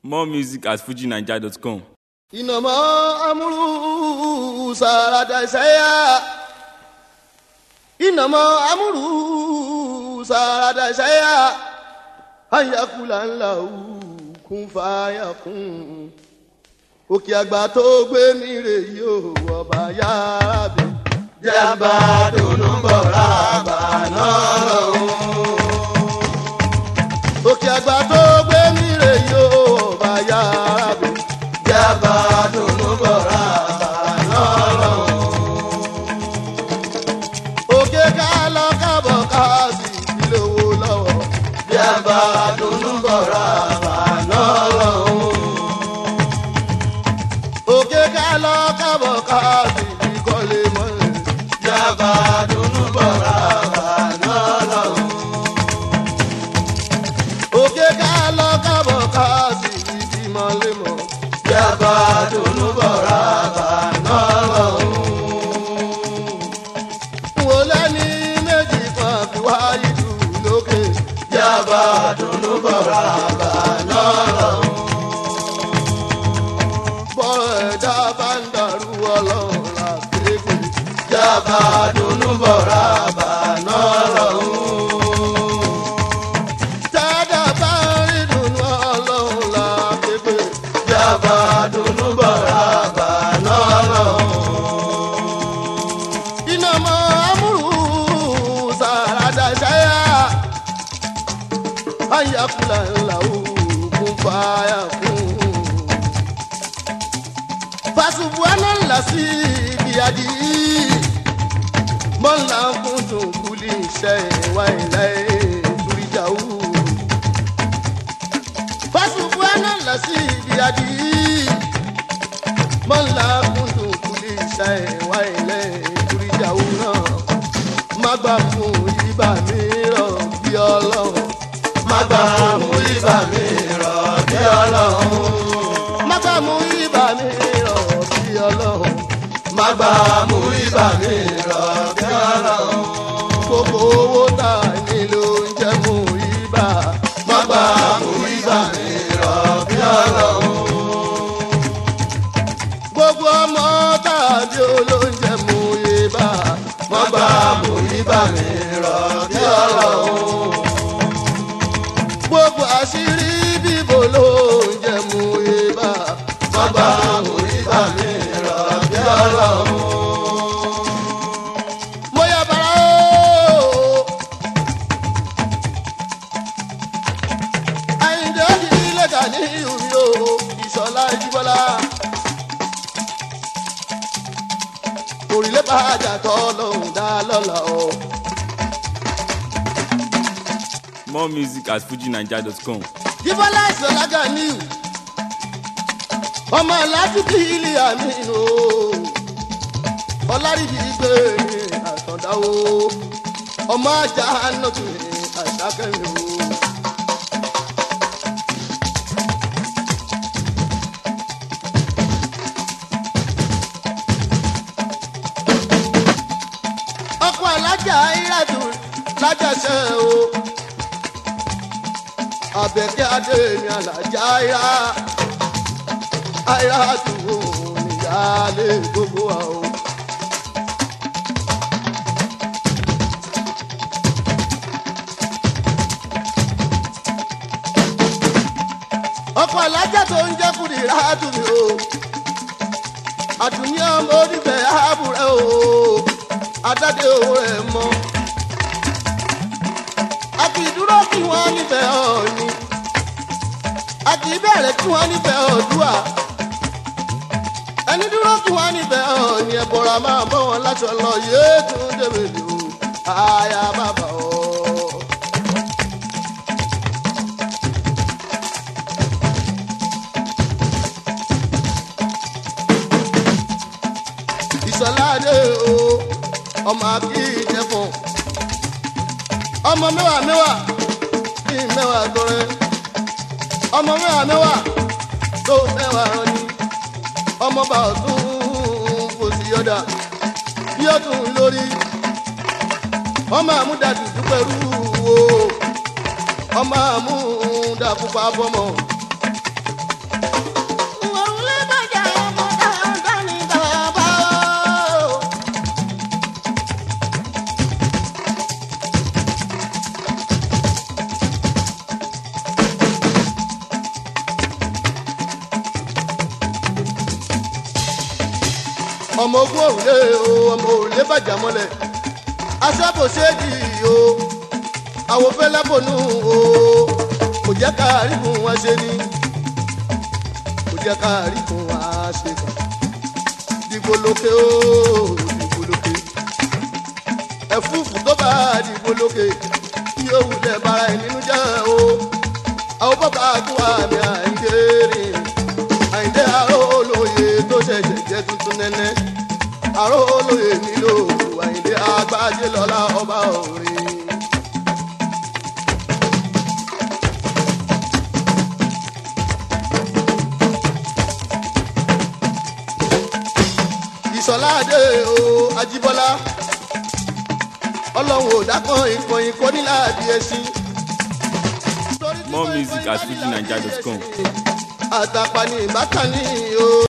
More music at fujinaija.com. إنما أمره سارة شيئا إنما أمره سارة شيئا أن يقول له كن فيكون òkè àgbà tó gbé mi rè yóò ọba yára bẹ. jẹ́nba dùnú bọ̀ rábà náà lọ́hùn. òkè àgbà tó gbé mi rè yóò ọba yára bẹ. jẹ́nba dùnú bọ̀ rábà náà lọ́hùn. òkè ká lọ kábọ̀ ká sì fi lówó lọ́wọ́. jẹ́nba dùnú bọ̀ rábà náà lọ́hùn òkè ká lọ kábọ̀ ká sì fi kọ́lé mọ́lẹ̀. yàbá dunu bọ̀rọ̀ àbànà lọ́hùn. òkè ká lọ kábọ̀ ká sì fi fi mọ́lẹ̀ mọ́. yàbá dunu bọ̀rọ̀ àbànà lọ́hùn. wò lẹ́ni méjì kan fi wáyé jù lókè. yàbá dunu bọ̀rọ̀ àbànà lọ́hùn bọ́rọ̀ ẹ̀dá bá ń dàrú ọlọ́run là kéèké. jábà dunu bọ̀rọ̀ àbànà lọ́hùn. tẹ́dá bá ń rí dunu ọlọ́run là kéèké. jábà dunu bọ̀rọ̀ àbànà lọ́hùn. iná mọ amúrú sàràdà ṣáyà. ayakula ńlá òkun fàyà kún fasubuana lasi biyadi mọ́nà kúndùn kúlì iṣẹ́ ìwà ilẹ̀ ìtúrìjàwó. fasubuana lasi biyadi mọ́nà kúndùn kúlì iṣẹ́ ìwà ilẹ̀ ìtúrìjàwó náà. má gbà fún ibà mi rọ̀ bí ọlọ́run. má gbà fún ibà mi rọ̀ bí ọlọ́run. má gbà fún ibà mi rọ̀ bí ọlọ́run. má gbà mú ibà mi rọ̀ bí ọlọ́run. gbogbo owó tá a ní ló ń jẹ́ mú ibà. má gbà mú ibà mi rọ̀ bí ọlọ́run. gbogbo ọmọ tá a bí olóúnjẹ mú ibà. má gbà mú ibà mi rọ̀ bí ọlọ́run. gbogbo àṣírí bíbò ló ń jẹ mú ibà. má gbà mú ibà mi rọ̀ bí ọlọ́run. mo yà bàrà o. àyìndé òkì ilé kà ní ìhùmí o ìṣọ̀lá ìjìbọ́lá. òrìlé bá àjà tọ́ lọ́hùn dá lọ́la o. More music at fujinaija.com. jíbọ́lá ìṣọ̀lá ganiu ọmọ aládùúgbò ilé àmì o ọlárìbí gbé ní àtọ̀dáwó ọmọ ajá nọ́tù ní àṣàkẹ́mi o. ọkọ̀ alájà ìrádù lájàṣẹ́ o àbẹ̀kẹ́ adé ní alájà ìrá àìrá àdúgbò níyàlé gbogbo wa o. ọkọ̀ alájà tó ń jẹ́ kùdì ráàdù mi o àdùnní ọmọ onífẹ̀ ààbùrẹ́ o adáde owó rẹ̀ mọ́ a kì í dúró kí wọ́n nífẹ̀ẹ́ ọ̀ọ́ni a kì í bẹ̀rẹ̀ kí wọ́n nífẹ̀ẹ́ ọ̀dúà ẹni dúró kí wọ́n nífẹ̀ẹ́ ọ̀ọ́ni ẹ̀bọ̀ra máa bọ́ wọn láṣọ lọ yéé tún débèlè o àyà bàbà o. ìsọ̀láde o ọmọ akíjẹfọ̀n ọmọ mẹ́wàá mẹ́wàá kí mẹ́wàá tọrẹ ọmọ mẹ́wàá mẹ́wàá tó mẹ́wàá rani ọmọ bá ọdún kò sí yọ̀dà bí ọdún lórí ọmọ àmúdàdù dúpẹ́rú wo ọmọ àmúdà pupa bọ́mọ ọmọ ogun òrùlé o ọmọ òrùlé bàjá mọ́lẹ̀ aṣábòṣéjì o àwọn fẹ́lẹ́ bònú o kò jẹ́ ká rí fún wa ṣe ni kò jẹ́ ká rí fún wa ṣe kàn dìbò lókè o dìbò lókè ẹ̀fúùfù tó bá dìbò lókè yóò wulẹ̀ bara ẹ̀ nínú jẹ́ o àwọn bàbá tó àmì àìdè rìn àìdè àrò olóye tó ṣẹ̀ṣẹ̀ jẹ́ tuntun nẹ́nẹ́ àrò olóye nílò àìdè àgbájé lọ́la ọba òrin. ìsọ̀láde o ajíbọ́lá ọlọ́run ò dákan ìkànnì kò ní láàbí ẹṣin. More music at fujinaija.com. àtàpà ní ìbátan ní o.